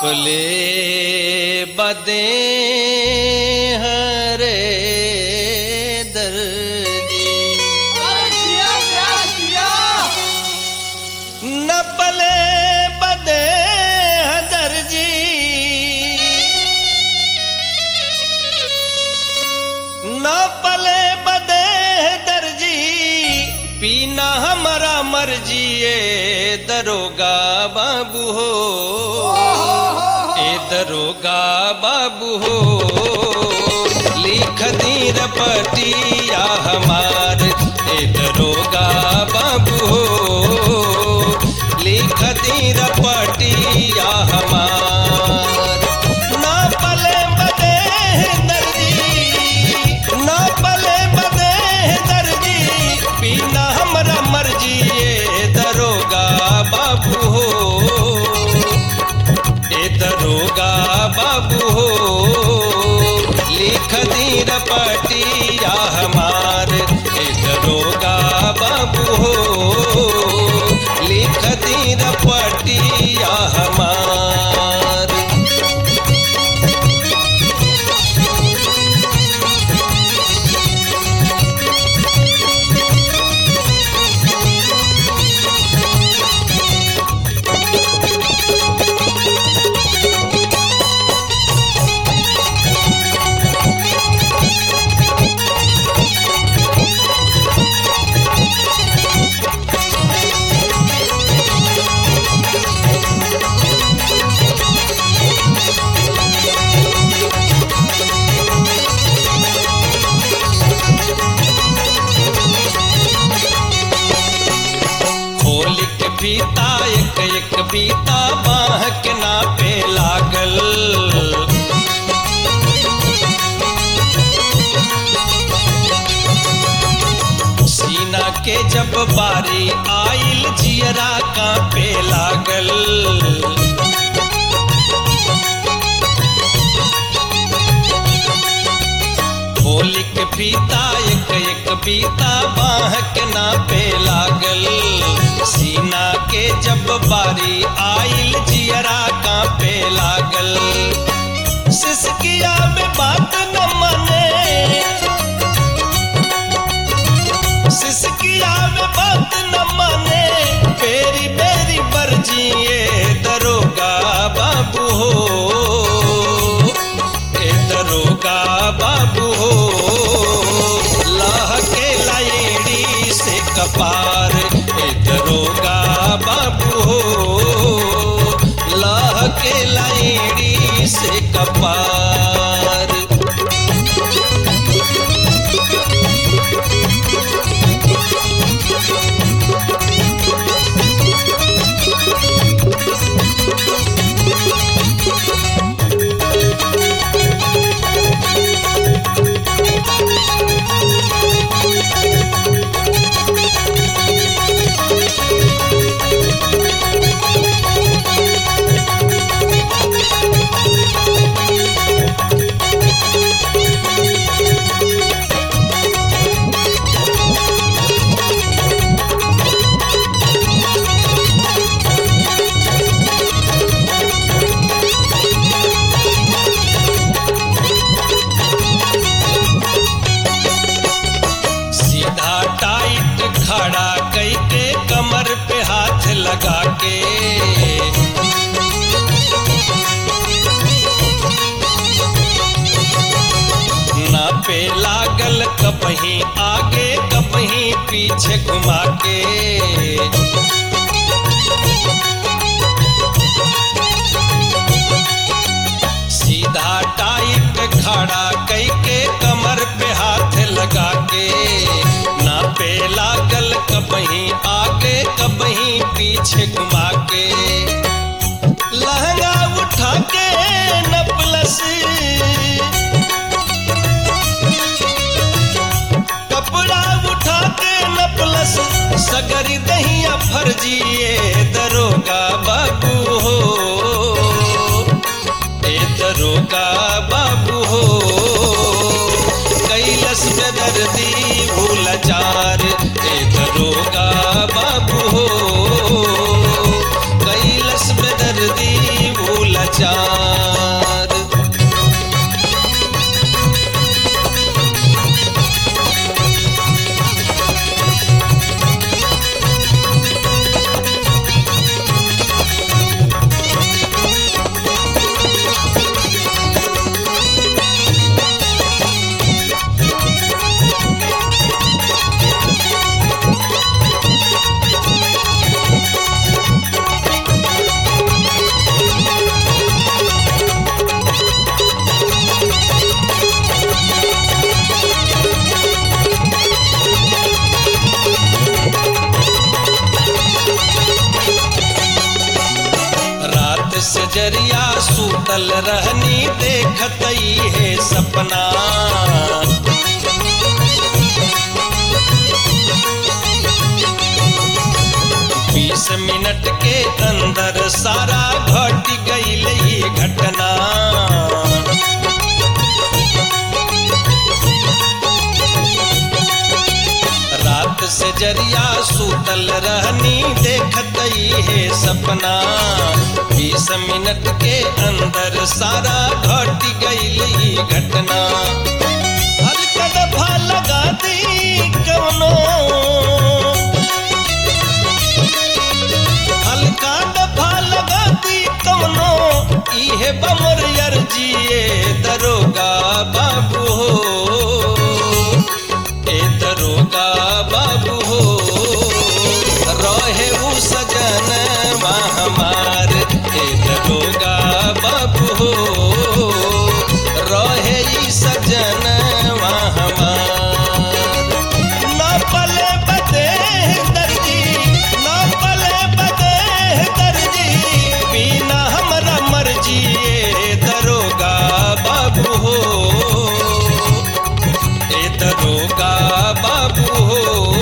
नपले बदे हरे दर्जी नपले बदे दर्जी नपले बदे दर्जी पीना हमारा मर्जी ए दरोगा बाबू हो ए दरोगा बाबू हो लिख दी रपटिया हमार ए दरोगा बाबू हो लिख दी रपटिया हमार ना पले बदे दर्जी ना पले बदे दर्जी पीना हमरा मर्जी ए दरोगा बाबू हो ए दरोगा बाबू हो लिख दी रपटिया हमार ए दरोगा बाबू हो लिख दी रपटिया हमार खोल के बीता एक एक बीता बाह के नापे लागल सीना के जब बारी आइल जियरा कांपे लागल होली के पीता एक एक पीता बाह के नापे लागल सीना के जब बारी आइल जियरा कांपे लागल सिसकिया में बात न माने सिसकिया में बात न माने बेरी बेरी बरजिए दरोगा बाबू हो ए दरोगा बाबू हो लाह के लाइड़ी से कपार ए दरोगा बाबू हो लाह के लाइड़ी से कपार सीधा टाइट खड़ा कई के कमर पे हाथ लगा के ना पे लागल कपही आगे कपही पीछे घुमा के सीधा टाइट खड़ा कई के कमर पे हाथ लगा के ना पे लागल कबही आगे कबही पीछे घुमा के लहंगा उठा के नपलस कपड़ा उठा के नपलस सगरी दहिया फर्जिए दरोगा बाबू हो ए दरोगा बाबू हो कैलस में दर्दी भूल चार ए दरोगा बाबू हो कैलस में दर्दी भूल चार जरिया सूतल रहनी देखत है सपना बीस मिनट के अंदर सारा घट गईल ई घटना रात से जरिया सूतल रहनी देखत है सपना बीस मिनट के अंदर सारा घट गई घटना हल्का दफा लगा दी कवनो हल्का दफा लगा दी कवनो इहे बमर अर्जिए दरोगा बाबू हो ए दरोगा बाबू हो रहे उ सजन हमार ए दरोगा बाबू हो रहे ई सजन हमार ना पले बदे दर्जी ना पले बदे दर्जी बिना हमरा मर्जी ए दरोगा बाबू हो ए दरोगा बाबू हो